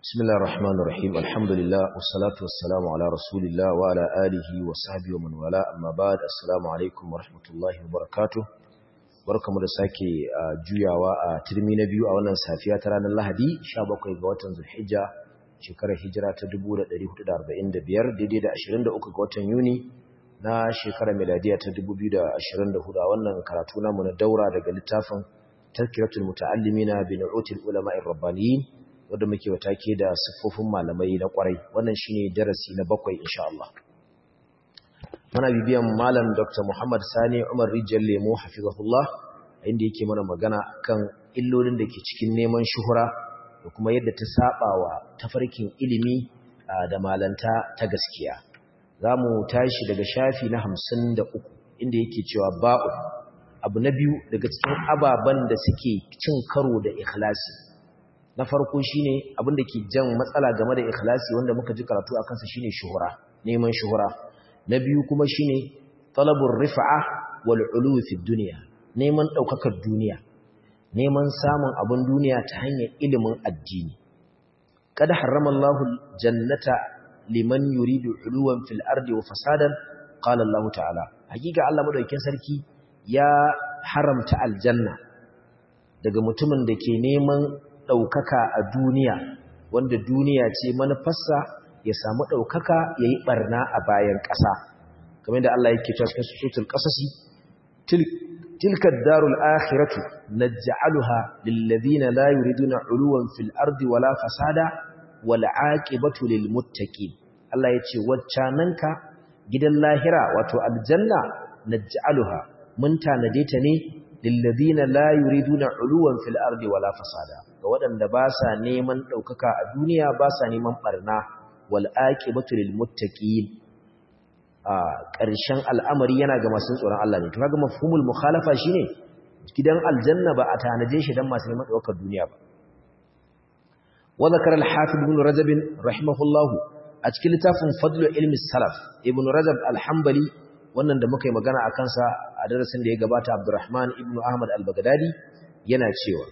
بسم الله الرحمن الرحيم الحمد لله والصلاة والسلام على رسول الله وعلى آله وصحبه ومن والاه أما بعد السلام عليكم ورحمة الله وبركاته barkamu da sake juyawa a turmi na biyu a wannan safiya ta ranar Lahadi 17 ga watan Zulhijja shekarar hijira ta 1445 daidai da 23 ga watan Yuni na shekarar miladiya ta 2024 a wannan karatu namu na daura daga littafin Tazkiratul Muta'allimina bi Nu'util Ulama'ir Rabbaniyin wanda muke watake da siffofin malamai na kwarai wannan shine darasi na bakwai insha Allah muna bibiyan malam Dr. Muhammad Sani Umar Rijal Lemo hafizahullah inda yake mana magana kan illolin da ke cikin neman shuhura da kuma yadda ta sabawa tafarkin ilimi da malanta ta gaskiya zamu tashi daga shafi na 53 inda yake cewa ba'u abu na biyu daga cikin ababan da suke cin karo da ikhlasi na farko shine abin da ke jan matsala game da ikhlasi wanda muka ji karatu a kansa shine shuhura neman shuhura na biyu kuma shine talabur rif'a wal ulu fi dunya neman daukakar duniya neman samun abin duniya ta hanyar ilimin addini kada harrama Allahu jannata liman yuridu uluwan fil ardi wa fasadan qala Allah ta'ala hakika Allah madaukakin sarki ya haramta aljanna daga mutumin da ke neman ɗaukaka a duniya wanda duniya ce manufarsa ya samu ɗaukaka ya yi ɓarna a bayan ƙasa kamar da Allah yake cewa cikin sutul ƙasasi tilka darul akhiratu naj'aluha lil ladina la yuriduna uluwan fil ardi wala fasada wal aqibatu lil muttaqin Allah yace waccananka gidan lahira wato aljanna naj'aluha mun tanade ta ne lillazina la yuriduna uluwan fil ardi wala fasada ga waɗanda ba sa neman ɗaukaka a duniya ba sa neman barna wal aqibatu lil muttaqin a ƙarshen al'amari yana ga masu tsoron Allah ne to kaga mafhumul mukhalafa shine gidan aljanna ba a tanaje shi dan masu neman ɗaukar duniya ba wa zakara al-hafiz ibn rajab rahimahullah a cikin littafin fadlu ilmi salaf ibn rajab al-hanbali wannan da muka yi magana a kansa a darasin da ya gabata Abdurrahman ibn Ahmad al-Baghdadi yana cewa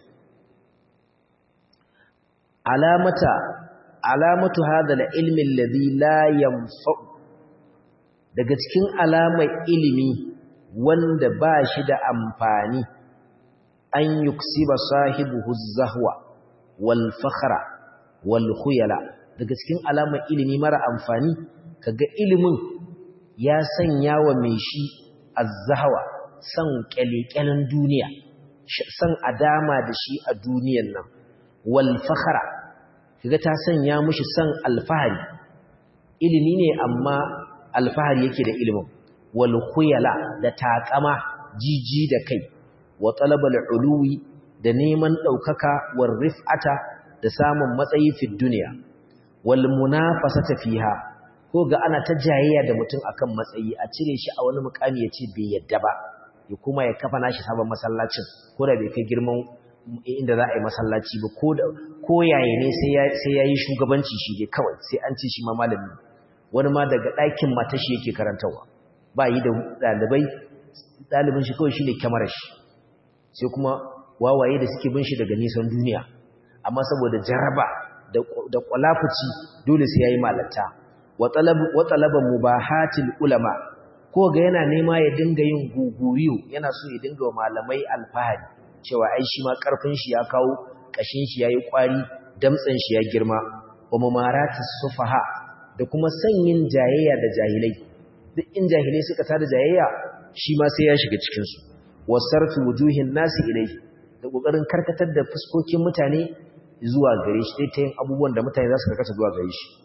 alamata alamatu hadha al-ilmi alladhi la yanfa'u daga cikin alamar ilimi wanda ba shi da amfani an yuksiba sahibuhu zahwa wal fakhra wal khuyala daga cikin alamar ilimi mara amfani kaga ilimin ya sanya wa mai shi azzahawa san kyalekyalen duniya san adama da shi a duniyan nan wal fakhara kaga ta sanya mushi san alfahari ilimi ne amma alfahari yake da ilimin wal khuyala da taqama jiji da kai wa talabal uluwi da neman daukaka war rif'ata da samun matsayi fi duniya wal munafasata fiha ko ga ana ta jayayya da mutum akan matsayi a cire shi a wani mukami ya ce bai yadda ba ya kuma ya kafa nashi sabon masallacin ko da bai kai girman inda za a yi masallaci ba ko yaya ne sai ya yi shugabanci shi ne kawai sai an ce shi ma malami wani ma daga ɗakin mata shi yake karantarwa ba yi da ɗalibai ɗalibin shi kawai shi ne kyamarar shi sai kuma wawaye da suke bin shi daga nisan duniya amma saboda jaraba da kwalafuci dole sai ya yi malanta wa talaba mubahatil ulama ko ga yana nema ya dinga yin guguriyo yana so ya dinga wa malamai alfahari cewa ai shi ma karfin shi ya kawo kashin shi yayi kwari damtsan shi ya girma wa mamaratis sufaha da kuma sanyin jayayya da jahilai duk in jahilai suka tada jayayya shi ma sai ya shiga cikin su wasarfu wujuhin nasi ilai da kokarin karkatar da fuskokin mutane zuwa gare shi dai ta yin abubuwan da mutane za su karkata zuwa gare shi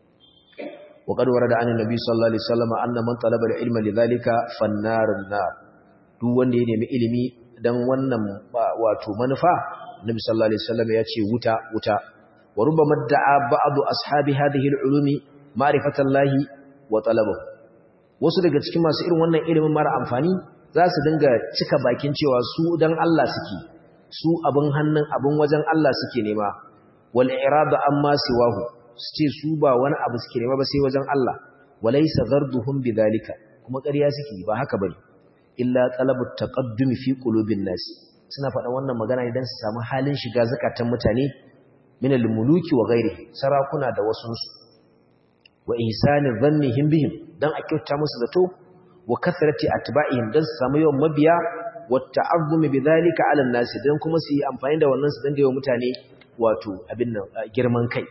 وقد ورد عن النبي صلى الله عليه وسلم أن من طلب العلم لذلك فالنار النار duk wanda ya nemi ilimi dan wannan wato manufa Nabi sallallahu alaihi wasallam ya ce wuta wuta wa rubbama da'a ba'd ashabi hadhihi al-ulumi ma'rifatallahi wa talabahu wasu daga cikin masu irin wannan ilimin mara amfani za su dinga cika bakin cewa su dan Allah suke su abin hannun abin wajen Allah suke nema wal irada amma siwahu su ce su ba wani abu suke nema ba sai wajen Allah walaysa gharduhum bidhalika kuma ƙarya suke ba haka bane illa talabut taqaddum fi qulubin nas suna faɗa wannan magana idan su samu halin shiga zakatan mutane min al-muluki wa ghairihi sarakuna da wasunsu wa ihsani dhannihim bihim dan a kyauta musu zato wa kathrati atba'ihim dan su samu yawan mabiya wa ta'azzumi bidhalika 'ala an-nas dan kuma su yi amfani da wannan su dan ga mutane wato abin nan girman kai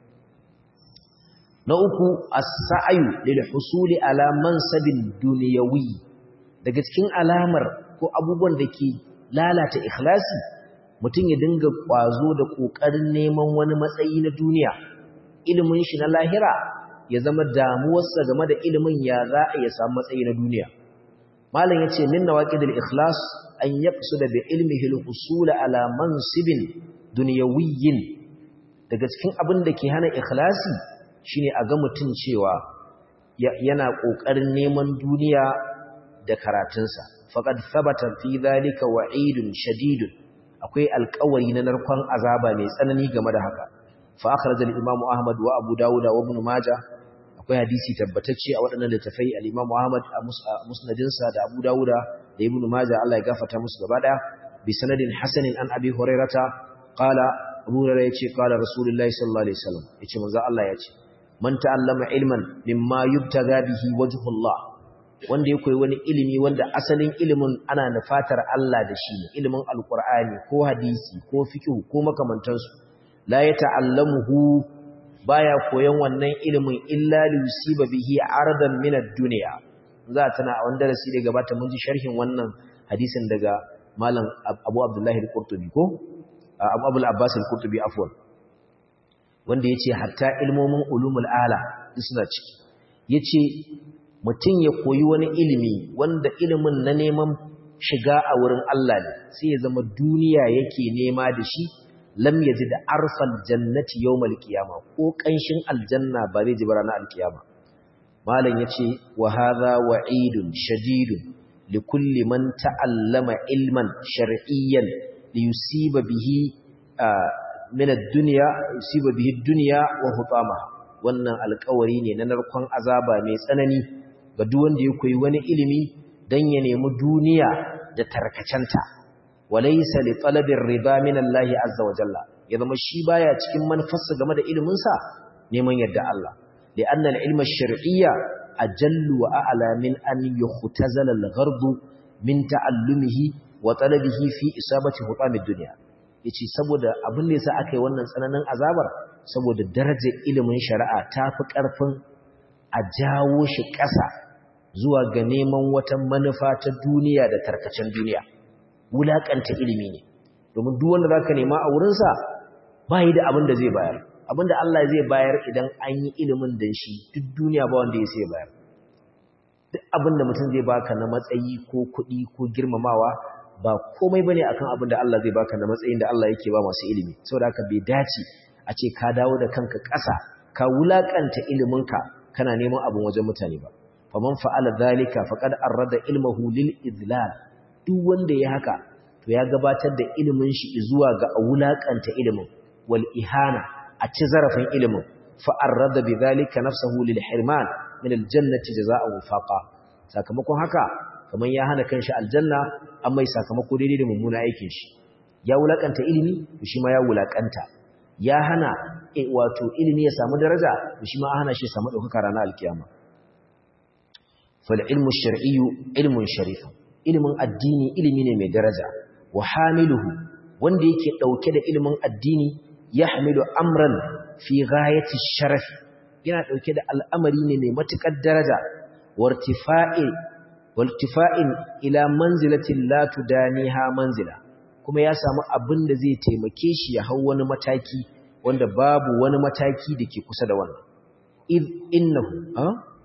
na uku as-sa'yu lil husuli ala mansabin dunyawi daga cikin alamar ko abubuwan da ke lalata ikhlasi mutum ya dinga kwazo da kokarin neman wani matsayi na duniya ilimin shi na lahira ya zama damuwarsa game da ilimin ya za a ya samu matsayi na duniya malam yace min nawaqidil ikhlas an yaqsuda bi ilmihi al-husul ala mansibin dunyawiyyin daga cikin abin da ke hana ikhlasi shine a ga mutum cewa yana kokarin neman duniya da karatunsa faqad thabata fi dhalika wa'idun shadidun akwai alƙawari na narkon azaba mai tsanani game da haka fa akhraj al-imam ahmad wa abu dawud wa ibn majah akwai hadisi tabbatacce a waɗannan littafai al-imam ahmad a musnadinsa da abu dawud da ibn majah Allah ya gafarta musu gaba daya bi sanadin hasanin an abi hurairata qala abu hurairah yace qala rasulullahi sallallahu alaihi wasallam yace manzo Allah yace man ta'allama ilman mimma yubtaga bihi wajhullah wanda ya koyi wani ilimi wanda asalin ilimin ana nufatar Allah da shi ilimin alkur'ani ko hadisi ko fiqh ko makamantansu la ya ta'allamuhu baya koyan wannan ilimin illa li yusiba bihi aradan min ad-dunya za ta na wanda darasi da gabata mun ji sharhin wannan hadisin daga malam Abu Abdullah al-Qurtubi ko Abu Abdul Abbas al-Qurtubi afwan wanda yace hatta ilmomin ulumul ala suna ciki yace mutum ya koyi wani ilimi wanda ilimin na neman shiga a wurin Allah ne sai ya zama duniya yake nema da shi lam yaji da arfal jannati yawmal qiyama ko kanshin aljanna ba zai ji ba ranar alkiyama malam yace wa hadha wa'idun shadidun li kulli man ta'allama ilman shar'iyyan li yusiba bihi min ad-dunya yusiba bihi ad-dunya wa hutamaha wannan alƙawari ne na narkon azaba mai tsanani ga duk wanda ya koyi wani ilimi dan ya nemi duniya da tarkacenta walaysa li talabir riba min Allah azza wa jalla ya zama shi baya cikin manufarsa game da ilimin sa neman yadda Allah li anna al-ilma ash-shar'iyya ajallu wa a'la min an yuhtazala al-gharb min ta'allumihi wa talabihi fi isabati hutamid dunya yace saboda abin da yasa aka yi wannan tsananin azabar saboda darajar ilimin shari'a tafi karfin a jawo shi ƙasa zuwa ga neman wata manufa ta duniya da tarkacen duniya wulaƙanta ilimi ne domin duk wanda zaka nema a wurinsa ba yi da abin da zai bayar abin da Allah zai bayar idan an yi ilimin da shi duk duniya ba wanda ya sai bayar duk abin da mutum zai baka na matsayi ko kuɗi ko girmamawa ba komai bane akan abin da Allah zai baka na matsayin da Allah yake ba masu ilimi saboda haka bai dace a ce ka dawo da kanka ƙasa ka wulaƙanta iliminka kana neman abin wajen mutane ba faman fa'ala zalika faqad arrada ilmuhu lil idlal duk wanda ya haka to ya gabatar da ilimin shi zuwa ga wulakanta ilimin wal ihana a ci zarafin ilimin fa arrada bidhalika nafsuhu lil hirman min al jannati jazaa'u faqa sakamakon haka kaman ya hana kanshi aljanna amma sakamako daidai da mummuna aikin shi ya wulakanta ilimi to shi ma ya wulakanta ya hana wato ilimi ya samu daraja to shi ma hana shi ya samu daukaka ranar alkiyama فالعلم الشرعي علم شريف ilimin addini ilimi ne mai daraja wa hamiluhu wanda yake dauke da ilimin addini yahmilu amran fi ghayati sharaf yana dauke da al'amari ne mai matukar daraja wartifa'i wartifa'in ila manzilatin la tudaniha manzila kuma ya samu abin da zai taimake shi ya hau wani mataki wanda babu wani mataki da ke kusa da wannan id innahu ha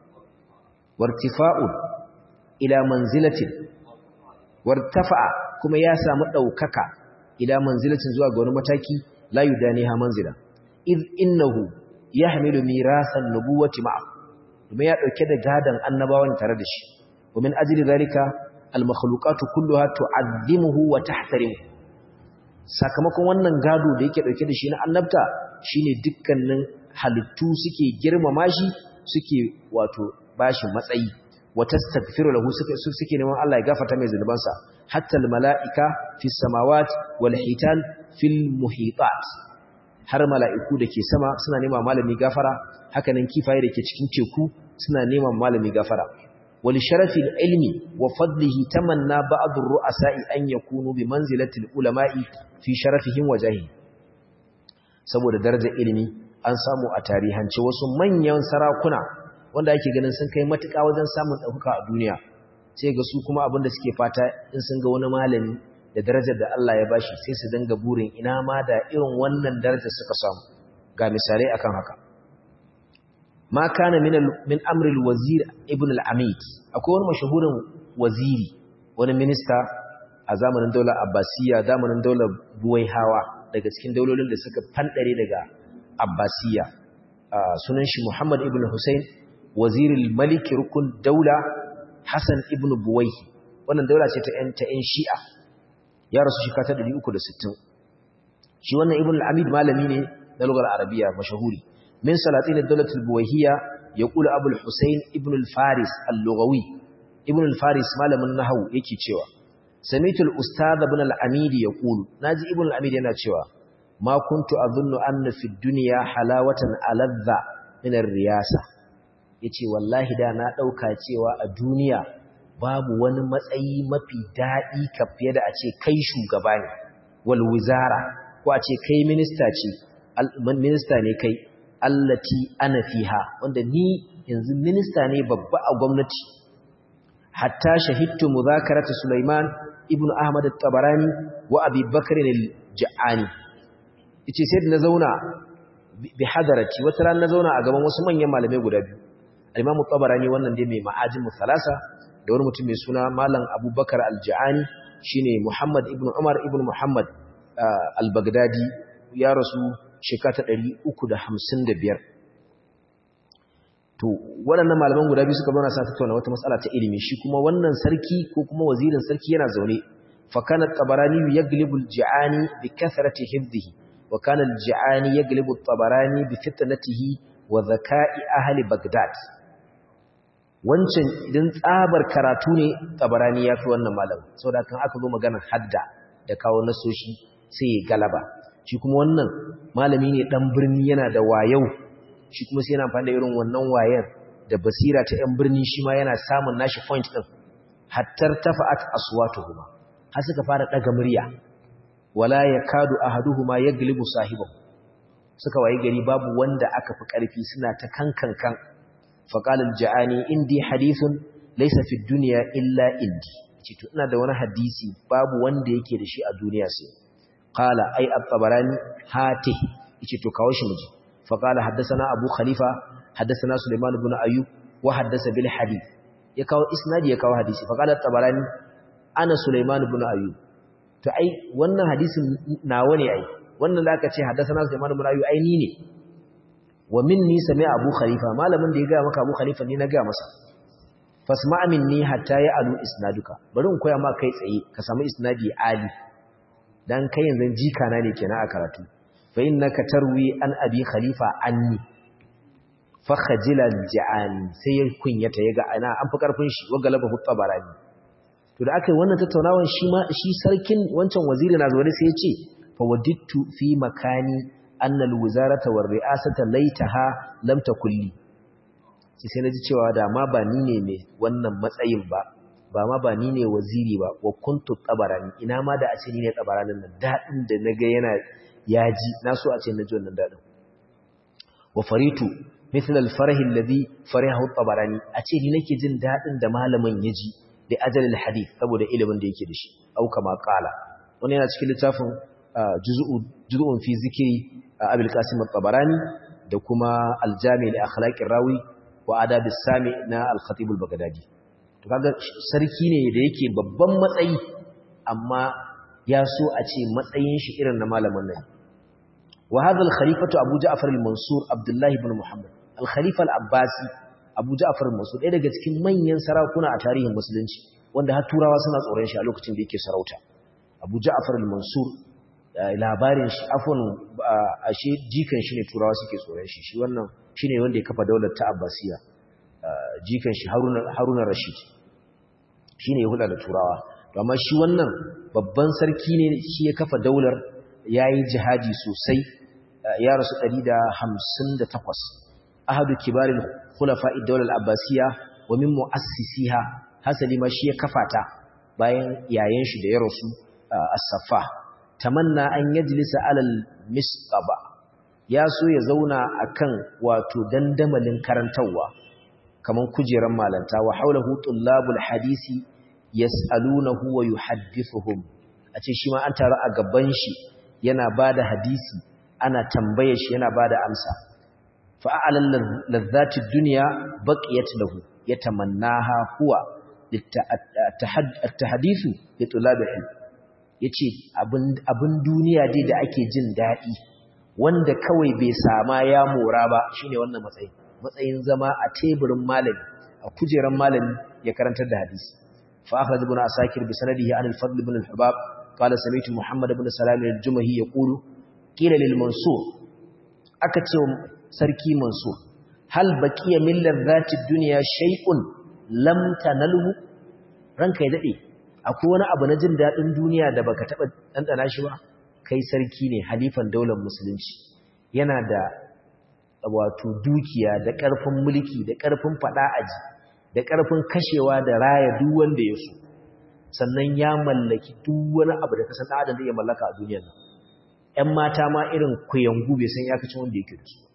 wartifa'un ila manzilatin wartafa'a kuma ya samu daukaka ila manzilatin zuwa ga wani mataki la yudaniha manzila id innahu yahmilu mirasan nubuwati ma'a kuma ya dauke da gadan annabawan tare da shi wa min ajli zalika al makhluqatu kulluha tu'azzimuhu wa tahtarimu sakamakon wannan gado da yake dauke da shi na annabta shine dukkanin halittu suke girmama shi suke wato bashi matsayi watastaghfiru lahu suke suke neman Allah ya gafarta mai zunubansa hatta al malaika fi samawat wal hitan fil muhitat har mala'iku da ke sama suna nema malami gafara hakanan kifaye da ke cikin teku suna nema malami gafara wali sharafi ilmi wa fadlihi tamanna ba'd ar-ru'asa'i an yakunu bi manzilati al-ulama'i fi sharafihim wa jahi saboda darajar ilimi an samu a tarihance wasu manyan sarakuna wanda ake ganin sun kai matuƙa wajen samun ɗaukaka a duniya sai ga su kuma abinda suke fata in sun ga wani malami da darajar da Allah ya bashi sai su danga burin ina ma da irin wannan darajar suka samu ga misalai akan haka ma kana min min amri al-wazir ibn al-amid akwai wani mashahurin waziri wani minista a zamanin daular abbasiyya zamanin daular buwaihawa daga cikin daulolin da suka fandare daga abbasiyya sunan shi muhammad ibn hussein wazirul malik rukun daula hasan ibn buwaihi wannan daula ce ta yan ta yan shi'a ya rasu shi kata 360 shi wannan ibn al-amid malami ne na lugar arabiya mashahuri min salatin ad-dawlat al-buwayhiyya yaqulu abu al-husayn ibn al-faris al-lughawi ibn al-faris malamin nahwu yake cewa sami'tu al-ustad ibn al-amid yaqulu naji ibn al-amid yana cewa ma kuntu adhunnu anna fi ad-dunya halawatan aladha min ar-riyasa yace wallahi da na dauka cewa a duniya babu wani matsayi mafi daɗi ka fiye da a ce kai shugaba ne wal wizara ko a ce kai minista ce minista ne kai allati ana fiha wanda ni yanzu minista ne babba a gwamnati hatta shahidtu muzakarata Sulaiman ibn Ahmad at-Tabarani wa Abi Bakr al-Ja'ani yace sai na zauna bi hadarati wata ran na zauna a gaban wasu manyan malamai guda biyu al-Imam at-Tabarani wannan dai mai ma'ajin salasa da wani mutum mai suna Malam Abubakar Al-Ja'ani shine Muhammad ibn Umar ibn Muhammad Al-Baghdadi ya rasu shekara 355 to waɗannan malaman guda biyu suka zauna sa tattauna wata matsala ta ilimi shi kuma wannan sarki ko kuma wazirin sarki yana zaune fa kana Tabarani yaglibu Al-Ja'ani bi kathrati hifdhihi wa kana Al-Ja'ani yaglibu Tabarani bi fitnatihi wa dhaka'i ahli Baghdad wancan idan tsabar karatu ne tabarani ya fi wannan malam sau da kan aka zo maganar hadda da kawo nasoshi sai ya galaba shi kuma wannan malami ne dan birni yana da wayau shi kuma sai yana amfani da irin wannan wayar da basira ta yan birni shi ma yana samun nashi point din hattar tafa'at aswatuhuma har suka fara daga murya wala yakadu ahaduhuma yaglibu sahibahu suka waye gari babu wanda aka fi karfi suna ta kankankan فقال الجعاني عندي حديث ليس في الدنيا إلا عندي cito ina da wani hadisi babu wanda yake da shi a duniya sai qala ay at-tabarani hati yace to kawo shi miji fa qala haddathana abu khalifa haddathana sulaiman ibn ayyub wa haddatha bil hadith ya kawo isnadi ya kawo hadisi fa qala at-tabarani ana sulaiman ibn ayyub to ai wannan hadisin nawa ne ai wannan da aka ce haddathana sulaiman ibn ayyub ai ni ne wa minni sami abu khalifa malamin da ya ga maka abu khalifa ne na ga masa fasma minni hatta ya alu isnaduka bari in koya maka kai tsaye ka samu isnadi ali dan kai yanzu jika na ne kenan a karatu fa innaka tarwi an abi khalifa anni fa khajila ja'ani sai ya kunyata yaga ana an fi karfin shi wa galaba hu tabarani to da aka yi wannan tattaunawan shi ma shi sarkin wancan waziri na zuwa sai ya ce fa wadittu fi makani annal wizarata war ri'asata laitaha lam takulli sai sai naji cewa da ma ba ni ne mai wannan matsayin ba ba ma ba ni ne waziri ba wa kuntu tabarani ina ma da a ce ni ne tabaranin nan dadin da naga yana yaji na so a ce naji wannan dadin wa faritu mithla al-farah alladhi farahu tabarani a ce ni nake jin dadin da malamin yaji da ajal al-hadith saboda ilimin da yake da shi au kama qala wannan yana cikin littafin juz'un fi zikri abul qasim at-tabarani da kuma al-jami' li akhlaqir rawi wa adab as-sami na al-khatib al-baghdadi to kaga sarki ne da yake babban matsayi amma ya so a ce matsayin shi irin na malamin nan wa hadha al-khalifatu abu ja'far al-mansur abdullah ibn muhammad al-khalifa al-abbasi abu ja'far al-mansur ɗaya daga cikin manyan sarakuna a tarihin musulunci wanda har turawa suna tsoron shi a lokacin da yake sarauta abu ja'far al-mansur labarin shi afon ashe jikan shi ne turawa suke tsoron shi shi wannan shi ne wanda ya kafa daular ta abbasiya jikan shi haruna rashid shi ne ya hula da turawa amma shi wannan babban sarki ne shi ya kafa daular ya yi jihadi sosai ya rasu 158 ahadu kibaril khulafa'i dawlar abbasiya wa min mu'assisiha hasali ma shi ya kafata bayan yayin shi da ya rasu as-saffa tamanna an yajlisa alal misqaba ya so ya zauna akan wato dandamalin karantawa kaman kujeran malanta wa haulahu tullabul hadisi yas'alunahu wa yuhaddithuhum a ce shi ma an taru a gaban shi yana bada hadisi ana tambaye shi yana bada amsa fa a'lal ladzati dunya baqiyat lahu yatamannaha huwa at-tahdithu li tulabil ilm yace abin abin duniya dai da ake jin dadi wanda kawai bai sama ya mora ba shine wannan matsayin matsayin zama a teburin malami a kujeran malami ya karantar da hadisi fa akhraj ibn asakir bi sanadihi an al-fadl ibn al-hubab qala sami'tu muhammad ibn salam al-jumahi yaqulu qila lil mansur aka ce sarki mansur hal baqiya min ladhati dunya shay'un lam tanalhu ranka ya dade akwai wani abu na jin dadin duniya da baka taba dandana shi ba kai sarki ne halifan daular musulunci yana da wato dukiya da ƙarfin mulki da ƙarfin faɗa aji da ƙarfin kashewa da raya duk wanda ya so sannan ya mallaki duk wani abu da kasan adam zai mallaka a duniyar nan ƴan mata ma irin kuyangu bai san ya kace wanda yake da su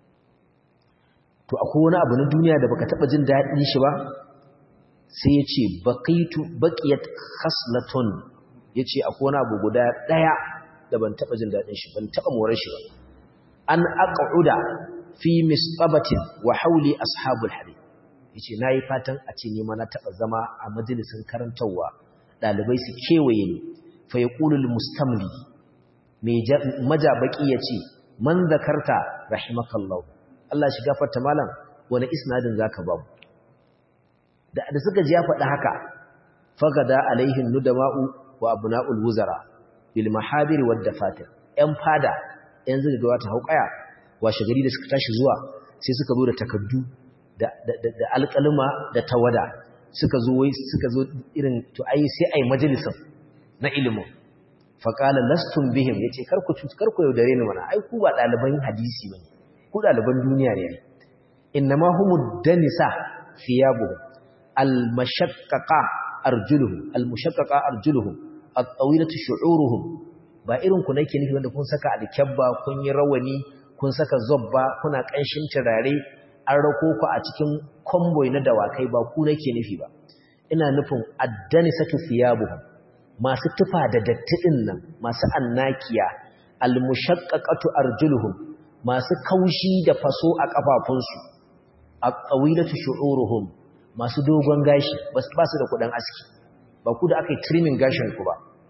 to akwai wani abu na duniya da baka taba jin daɗin shi ba sai ya ce baqitu baqiyat khaslatun yace akwai wani abu guda ɗaya da ban taba jin daɗin shi ban taba morar shi ba an aq'uda fi misqabatin wa hawli ashabul hadith yace nayi fatan a ce ni ma na taba zama a majalisin karantawa dalibai su kewaye ni fa yaqulu mustamli me majabaki yace man zakarta rahimakallahu Allah shi gafarta malam wani isnadin zaka ba mu da da suka ji ya faɗi haka fagada alaihin nudama'u wa abna'ul wuzara bil mahabir wad dafatir yan fada yan zuga ga wata hauƙaya washe gari da suka tashi zuwa sai suka zo da takaddu da da alƙalma da tawada suka zo wai suka zo irin to ai sai ai majalisin na ilimin faqala lastum bihim yace kar ku kar ku yaudare ni mana ai ku ba ɗaliban hadisi bane ku ɗaliban duniya ne innama humud danisa thiyabuhum al-mashaqqaqa arjuluhum al-mushaqqaqa arjuluhum at-tawilatu shu'uruhum ba irin ku nake nufi wanda kun saka alkyabba kun yi rawani kun saka zobba kuna kanshin turare an rako ku a cikin convoy na dawakai ba ku nake nufi ba ina nufin addanisatu thiyabuhum masu tufa da datti din nan masu annakiya al-mushaqqaqatu arjuluhum masu kaushi da faso a kafafunsu at-tawilatu shu'uruhum masu dogon gashi ba su da kudin aski ba ku da aka yi trimming gashin ku ba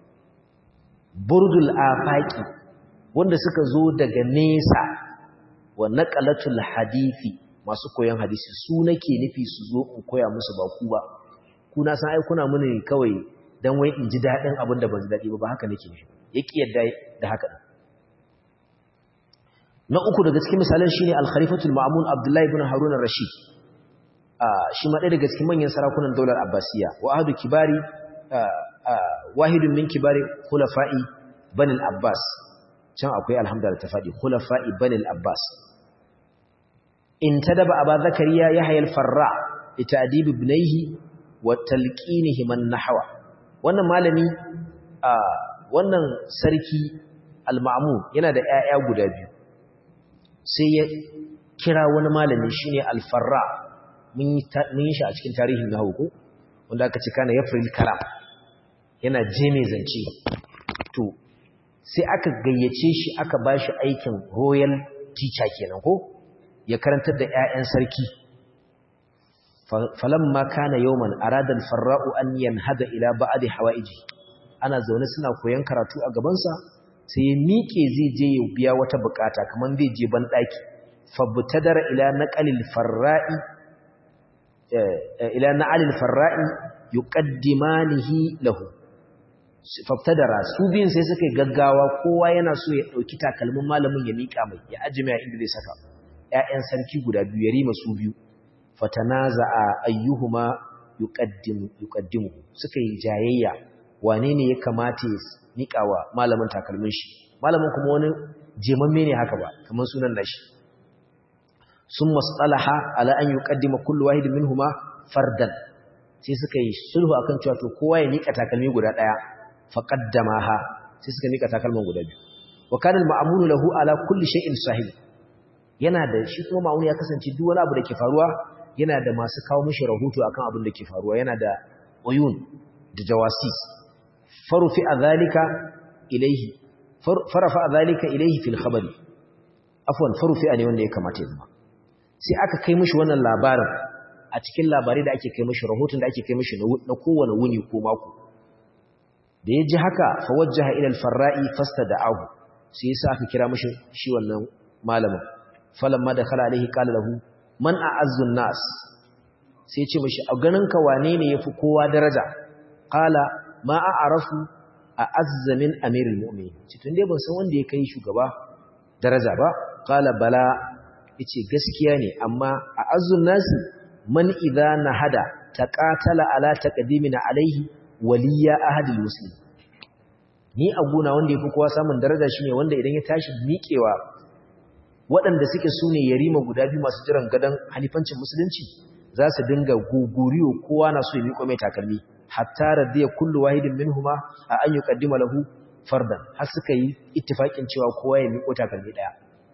burdul afaki wanda suka zo daga nesa wa naqalatul hadisi masu koyon hadisi su nake nufi su zo in koya musu ba ku ba ku na san ai kuna muni kawai dan wai in ji dadin abin da ban ji dadi ba ba haka nake nufi yake yadda da haka na uku daga cikin misalan shine al-khalifatul ma'mun abdullahi ibn harun ar-rashid shi ma ɗaya daga cikin manyan sarakunan daular abbasiya wa ahadu kibari wahidun min kibari khulafa'i banil abbas can akwai alhamdulillah ta faɗi khulafa'i banil abbas in tadaba aba zakariya yahya al-farra litadib ibnayhi wa talqinihi man nahwa wannan malami wannan sarki al-ma'mun yana da 'ya'ya guda biyu sai ya kira wani malami shine al-farra mun yi shi a cikin tarihin na hauku wanda aka ce kana yafril kalam yana je mai zance to sai aka gayyace shi aka ba shi aikin royal teacher kenan ko ya karantar da 'ya'yan sarki falamma kana yawman arada al-farra'u an yanhada ila ba'di hawaiji ana zaune suna koyon karatu a gabansa sai ya miƙe zai je ya biya wata bukata kamar zai je ban daki fabtadara ila naqalil farra'i ila na'alil farra'i yuqaddimanihi lahu faftadara su biyun sai suka gaggawa kowa yana so ya dauki takalmin malamin ya mika mai ya ajime a inda zai saka ƴaƴan sarki guda biyu ya rima su biyu fatanaza'a ayyuhuma yuqaddim yuqaddimu suka yi jayayya wane ne ya kamata ya mika wa malamin takalmin shi malamin kuma wani jemamme ne haka ba kamar sunan nashi sun masalaha ala an yi ƙaddima kullu wahidin minhuma fardan sai suka yi sulhu akan cewa to kowa ya nika takalmi guda ɗaya fa qaddamaha sai suka nika takalman guda biyu wa kana al-ma'munu lahu ala kulli shay'in sahib yana da shi kuma ma'mun ya kasance duk wani abu da ke faruwa yana da masu kawo mishi rahoto akan abin da ke faruwa yana da uyun da jawasis farufi adhalika ilayhi farafa adhalika ilayhi fil khabari afwan farufi ne wanda ya kamata ya zama sai aka kai mishi wannan labarin a cikin labarai da ake kai mishi rahoton da ake kai mishi na kowane wuni ko mako da ya ji haka fa wajjaha ila al-farra'i fastada'ahu sai yasa aka kira mishi shi wannan malamin falamma da khala alaihi qala lahu man a'azzu nas sai ya ce mishi a ganin ka wane ne yafi kowa daraja qala ma a'rafu a'azza min amiril mu'minin ci tun dai ban san wanda ya kai shugaba daraja ba qala bala yace gaskiya ne amma a'azzun nas man idza nahada taqatala ala taqdimina alaihi waliya ahadil muslim ni a guna wanda yafi kowa samun daraja shine wanda idan ya tashi miƙewa waɗanda suke sune yarima guda biyu masu jiran gadan halifancin musulunci za su dinga guguriyo kowa na so ya miƙo mai takalmi hatta radiya kullu wahidin minhuma a an yuqaddima lahu fardan har suka yi ittifaqin cewa kowa ya miƙo takalmi daya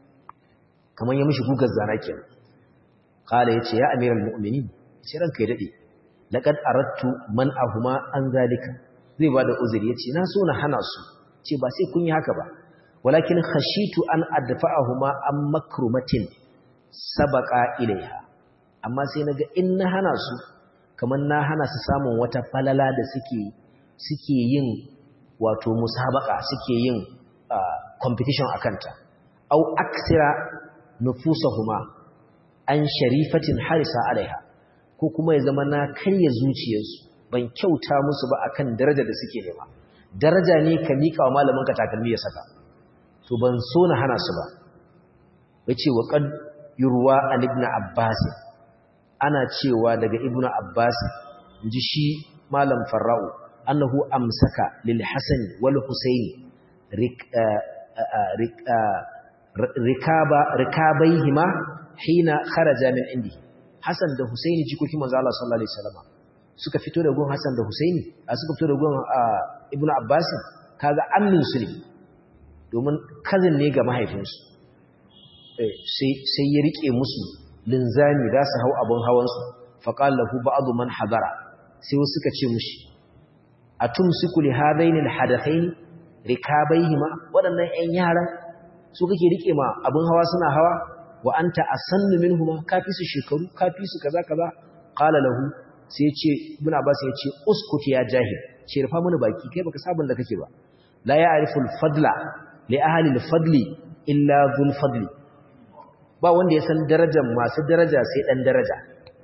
kamar ya mishi gugar zana kenan qala yace ya amiral mu'minin sai ranka ya dade laqad aradtu man ahuma an zalika zai bada uzuri yace na so na hana su ce ba sai kun yi haka ba walakin khashitu an adfa'ahuma an makrumatin sabaqa ilaiha amma sai naga in na hana su kamar na hana su samun wata falala da suke suke yin wato musabaka suke yin competition akanta au aksira nufusahuma an sharifatin harisa alaiha ko kuma ya zama na karya zuciyarsu ban kyauta musu ba akan daraja da suke nema daraja ne ka mika wa malamin ka takalmi ya saka to ban so na hana su ba yace wa qad yurwa an ibn abbas ana cewa daga ibn abbas inji shi malam farra'u annahu amsaka lil hasan wal husaini rikaba rikabaihima hina kharaja min indi Hassan da Husaini jikokin manzo Allah sallallahu alaihi wasallam suka fito da gun Hassan da Husaini a suka fito da gun Ibn Abbas kaga annin su ne domin cousin ne ga mahaifinsu sai sai ya rike musu linzami za su hau abun hawan su faqala lahu ba'd man hadara sai wasu suka ce mushi atumsiku li hadaini alhadathain rikabaihima wadannan ƴan yaran su kake rike ma abun hawa suna hawa wa anta asannu minhuma kafi su shekaru kafi su kaza kaza qala lahu sai yace ibn abbas yace uskut ya jahil ce rufa mana baki kai baka sabon da kake ba la ya'rifu al-fadla li ahli al-fadli illa dhul fadli ba wanda ya san darajar masu daraja sai dan daraja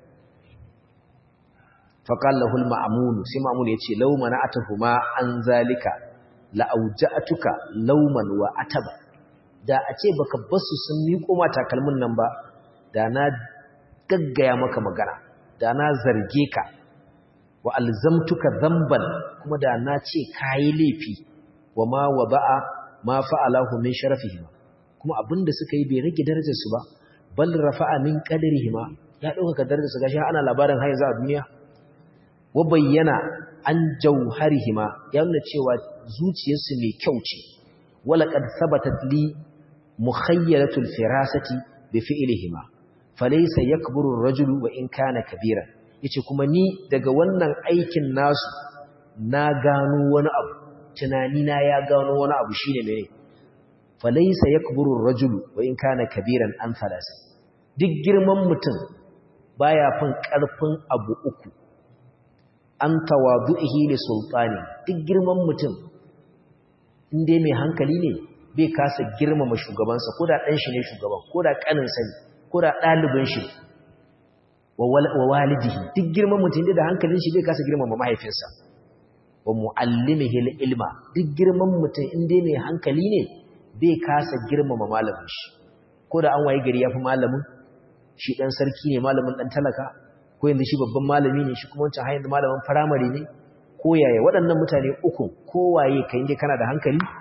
fa qala lahu al-ma'mun sai ma'mun yace law mana'atuhuma an zalika la auja'atuka lawman wa ataba da a ce baka basu sun miƙo ma takalmin nan ba da na gaggaya maka magana da na zarge ka wa alzamtuka zamban kuma da na ce kayi laifi wa ma wada'a ma fa'alahu min sharafihim kuma abinda suka yi bai rage darajar su ba bal rafa'a min qadarihim ya dauka darajar su gashi ana labarin har yanzu a duniya wa bayyana an jauharihima ya nuna cewa zuciyarsu mai kyau ce wala qad thabatat li mukhayyalatul firasati bi fi'lihima falaysa yakburu ar-rajulu wa in kana kabira yace kuma ni daga wannan aikin nasu na gano wani abu tunani na ya gano wani abu shine mene falaysa yakburu ar-rajulu wa in kana kabiran an falasa duk girman mutum baya fin karfin abu uku an tawadu'ihi li sultani duk girman mutum inde mai hankali ne bai kasa girmama shugabansa ko da ɗan shi ne shugaban ko da ƙaninsa ne ko da ɗalibin shi wa walidihi duk girman mutum da hankalin shi bai kasa girmama mahaifinsa wa mu'allimihi ilma duk girman mutum inda mai hankali ne bai kasa girmama malamin shi ko da an waye gari ya fi malamin shi ɗan sarki ne malamin ɗan talaka ko yanzu shi babban malami ne shi kuma wancan hanyar malamin firamare ne ko yaya waɗannan mutane uku kowaye ka inda kana da hankali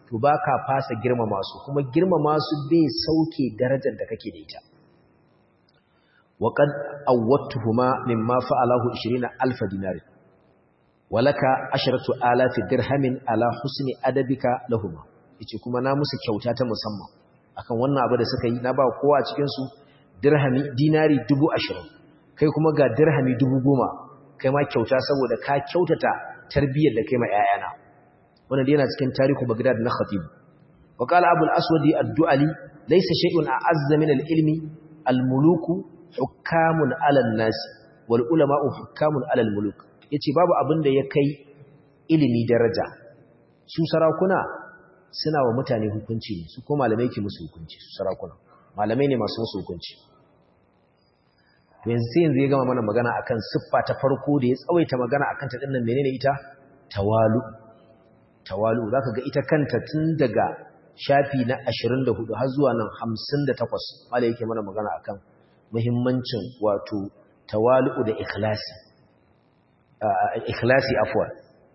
to baka fasa girmama su kuma girmama su bai sauke darajar da kake da ita wa qad awwatuhuma mimma fa'alahu 20000 dinar walaka asharatu alafi dirhamin ala husni adabika lahuma yace kuma na musu kyauta ta musamman akan wannan abu da suka yi na ba kowa cikin su dirhami dinari 20 kai kuma ga dirhami 10,000 kai ma kyauta saboda ka kyautata tarbiyyar da kai ma ƴaƴana wannan dai yana cikin tarihu Baghdad na Khatib wa qala Abu al-Aswad ad-Du'ali laysa shay'un a'azza min al-ilmi al-muluku hukamun 'ala an-nas wal ulama'u hukamun 'ala al-muluk yace babu abin da ya kai ilimi daraja su sarakuna suna wa mutane hukunci ne su ko malamai ke musu hukunci su sarakuna malamai ne masu musu hukunci to yanzu sai yanzu ya gama mana magana akan siffa ta farko da ya tsawaita magana akan ta dinnan menene ita tawalu tawalu zaka ga ita kanta tun daga shafi na 24 har zuwa nan 58 malai yake mana magana akan muhimmancin wato tawalu da ikhlasi ikhlasi afwan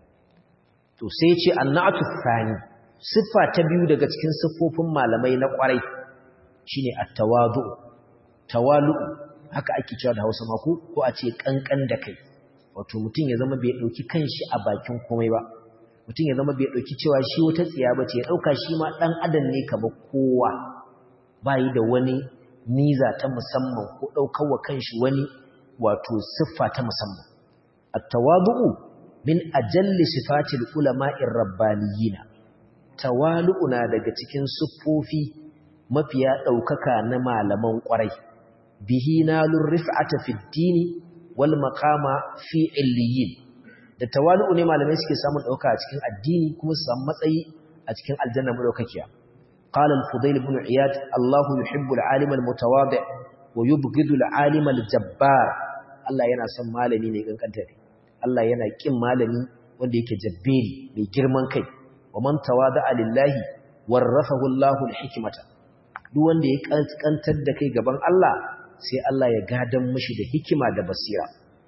to sai ya ce annatu thani siffa ta biyu daga cikin siffofin malamai na kwarai shine at-tawadu tawalu haka ake cewa da Hausa ma ko ko a ce kankan da kai wato mutum ya zama bai dauki kanshi a bakin komai ba mutum ya zama bai dauki cewa shi wata tsiya bace ya dauka shi ma dan adam ne kamar kowa bai da wani niza ta musamman ko daukar wa kanshi wani wato siffa ta musamman at-tawadu'u min ajalli sifatil ulama'ir rabbaniyina tawalu'u na daga cikin siffofi mafiya daukaka na malaman kwarai bihi nalur rif'ata fid dini wal maqama fi illiyin da tawalu ne malamai suke samun dauka a cikin addini kuma su samu matsayi a cikin aljanna madaukakiya qala al-fudayl ibn iyad Allah yuhibbu al-alim al-mutawadi' wa yubghidu al-alim al-jabbar Allah yana son malami ne kankanta ne Allah yana kin malami wanda yake jabberi mai girman kai wa man tawada'a lillahi warafahu Allahu al-hikmata duk wanda ya kankantar da kai gaban Allah sai Allah ya gadan mishi da hikima da basira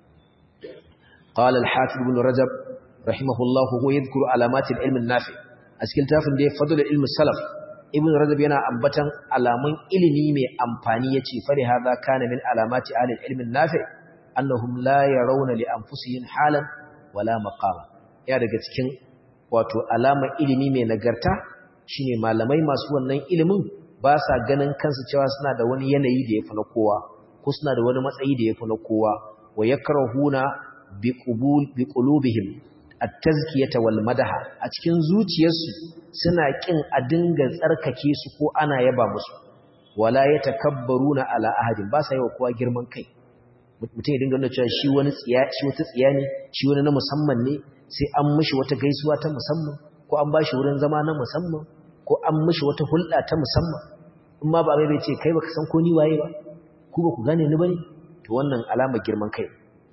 qala al-hafiz ibn rajab rahimahullah huwa yadhkuru alamat al-ilm an-nafi askin tafin da ya fadala ilm salaf ibn rajab yana ambatan alamun ilimi mai amfani yace fa hadha kana min alamati ahli al-ilm an-nafi annahum la yarawna li anfusihim halan wala maqama ya daga cikin wato alamar ilimi mai nagarta shine malamai masu wannan ilimin ba sa ganin kansu cewa suna da wani yanayi da yafi na kowa ko suna da wani matsayi da yafi na kowa wa yakrahuna biqubul biqulubihim at-tazkiyata wal madaha a cikin zuciyarsu suna kin a dinga tsarkake su ko ana yaba musu wala yatakabbaruna ala ahadin ba sa yi wa kowa girman kai mutum ya dinga nuna cewa shi wani tsiya shi wata tsiya ne shi wani na musamman ne sai an mishi wata gaisuwa ta musamman ko an bashi wurin zama na musamman ko an mishi wata hulɗa ta musamman in ma ba mai bai ce kai baka san ko ni waye ba ku ba ku gane ni bane to wannan alamar girman kai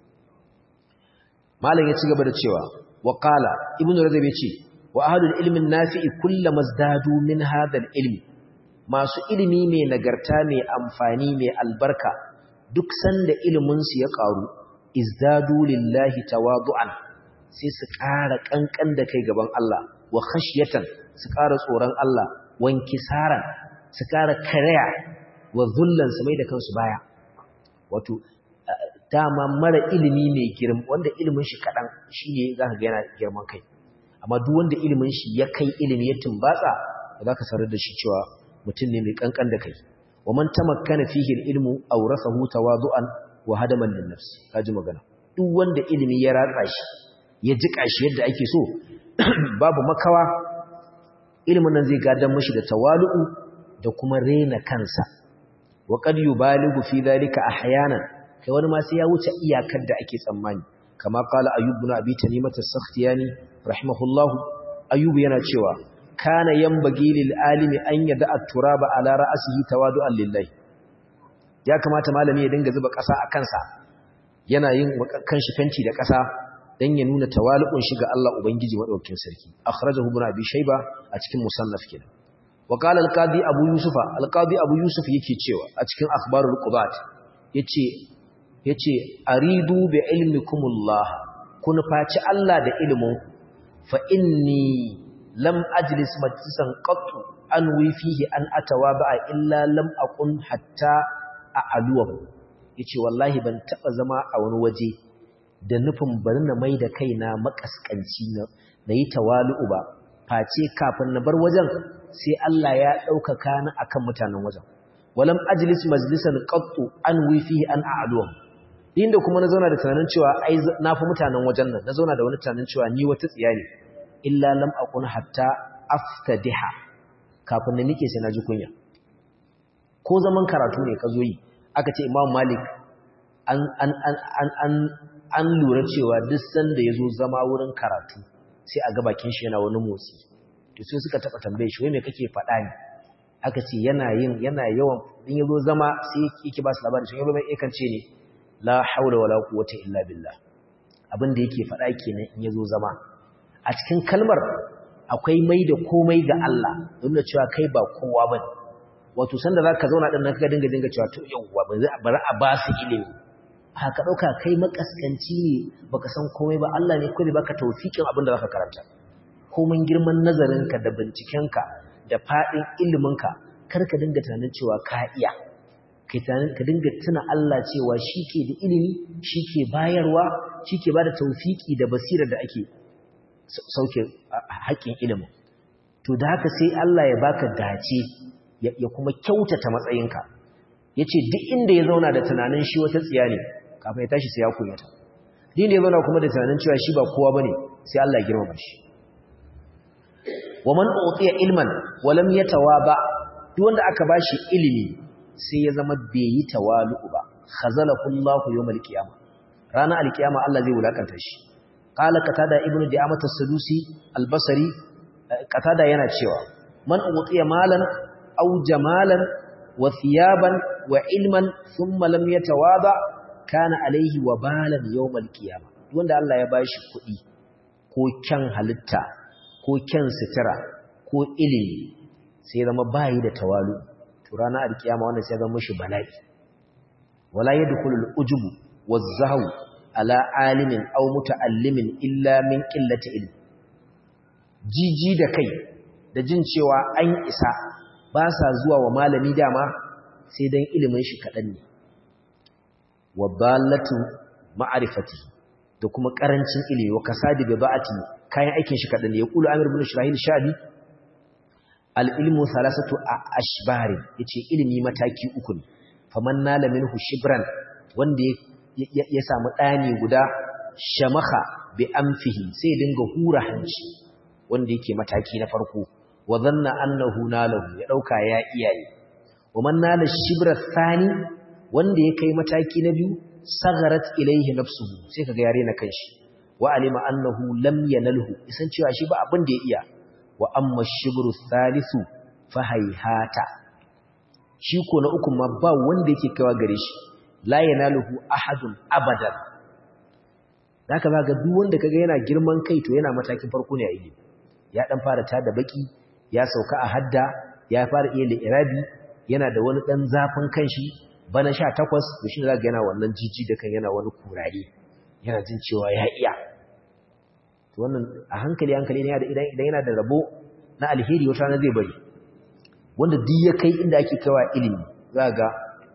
malam ya ci gaba da cewa wa qala ibnu rajab yace wa ahlul ilmi nafi'i kullama zdadu min hadha ilmi masu ilimi mai nagarta mai amfani mai albarka duk sanda ilimin su ya karu izdadu lillahi tawadu'an sai su ƙara kankan da kai gaban Allah wa khashyatan su ƙara tsoron Allah wankisaran su ƙara karaya wa zullan su mai da kansu baya wato dama mara ilimi mai girma wanda ilimin shi kaɗan shi ne za ka ga yana girman kai amma duk wanda ilimin shi ya kai ilimi ya tumbatsa ba za ka sarar da shi cewa mutum ne mai kankan da kai wa man tamakkana fihi ilmu awrathahu tawadu'an wa hadaman lin nafs kaji magana duk wanda ilimi ya ratsa shi ya jika shi yadda ake so babu makawa ilimin nan zai gadan mishi da tawalu'u da kuma rena kansa wa qad yubaligu fi dhalika ahyanan kai wani ma sai ya wuce iyakar da ake tsammani kama qala ayyub ibn abi tamimah as-sakhtiyani rahimahullahu ayyub yana cewa kana yanbaghi lil alimi an yada at-turaba ala ra'sihi tawadu'an lillahi ya kamata malami ya dinga zuba ƙasa a kansa yana yin kanshi fenti da ƙasa dan ya nuna tawali'un shi ga Allah ubangiji madaukakin sarki akhrajahu ibn abi shayba a cikin musannaf kenan wa qala al-qadi abu yusufa al-qadi abu yusuf yake cewa a cikin akhbarul qubat yace yace aridu bi ilmikumullah kun faci Allah da ilimin fa inni lam ajlis majlisan qattu an wi fihi an atawaba illa lam aqun hatta a'aluwa yace wallahi ban taba zama a wani waje da nufin bari na mai da kaina makaskanci na nayi tawalu'u ba face kafin na bar wajen sai Allah ya ɗaukaka ni akan mutanen wajen walam ajlis majlisan qattu an wi fihi an a'aluwa inda kuma na zauna da tunanin cewa ai na fi mutanen wajen nan na zauna da wani tunanin cewa ni wata tsiya ne illa lam aqun hatta aftadiha kafin na nike sai na ji kunya ko zaman karatu ne ka zo yi aka ce imam malik an an an an an an lura cewa duk sanda yazo zama wurin karatu sai a ga bakin shi yana wani motsi to sai suka taba tambaye shi wai me kake faɗa ne aka ce yana yin yana yawan in yazo zama sai yake ba su labari shi yazo mai yakan ce ne la haula wala quwwata illa billah abin da yake faɗa kenan in yazo zama a cikin kalmar akwai mai da komai ga Allah don da cewa kai ba kowa bane wato sanda zaka zauna din nan ka dinga dinga cewa to yauwa bari a ba su ilimi haka dauka kai makaskanci ne baka san komai ba Allah ne kai baka tawfikin abin da zaka karanta komai girman nazarinka da bincikenka da fadin iliminka kar ka dinga tunanin cewa ka iya ka dinga tuna Allah cewa shi ke da ilimi shi ke bayarwa shi ke ba da taufiki da basirar da ake sauke haƙƙin ilimin to da haka sai Allah ya baka dace ya kuma kyautata matsayinka ya ce duk inda ya zauna da tunanin shi wata tsiya ne kafin ya tashi sai ya kunyata din da ya zauna kuma da tunanin cewa shi ba kowa ba ne sai Allah ya girmama shi wa man utiya ilman wa lam yatawaba duk wanda aka bashi ilimi sai ya zama bai yi tawalu ba khazalahu Allahu yawmal qiyamah ranar alkiyama Allah zai wulakanta shi qala qatada ibnu di'amat as-sadusi al-basri qatada yana cewa man utiya malan aw jamalan wa thiyaban wa ilman thumma lam yatawaba kana alayhi wabalan yawmal qiyamah wanda Allah ya bashi kuɗi ko kyan halitta ko kyan sitira ko ilimi sai zama bayi da tawalu to ranar alkiyama wannan sai zama mishi bala'i wala yadkhulul ujubu waz-zahwu ala alimin aw muta'allimin illa min qillati ilm jiji da kai da jin cewa an isa ba sa zuwa wa malami dama sai dan ilimin shi kadan ne wa dallatu ma'rifati da kuma karancin ilimi wa kasadi bi ba'ati kayan aikin shi kadan ne ya kula amir ibn shirahil shadi al-ilmu thalathatu ashbari yace ilimi mataki uku ne faman nala minhu shibran wanda ya samu ɗani guda shamaha bi amfihi sai dinga hura hanci wanda yake mataki na farko wa dhanna annahu nalahu ya dauka ya iyaye wa man nala shibra thani wanda ya kai mataki na biyu sagarat ilaihi nafsuhu sai kaga yare na kanshi wa alima annahu lam yanalhu isan cewa shi ba abin da ya iya wa amma shibru thalithu fa hayhata shi ko na uku ma ba wanda yake kaiwa gare shi la yanaluhu ahadun abadan zaka ga duk wanda kaga yana girman kai to yana matakin farko ne a ilimi ya dan fara tada baki ya sauka a hadda ya fara iya li'irabi yana da wani dan zafin kanshi bana 18 to shi zaka yana wannan jiji da kan yana wani kurare yana jin cewa ya iya to wannan a hankali hankali ne idan idan yana da rabo na alheri wata na zai bari wanda duk ya kai inda ake kaiwa ilimi zaka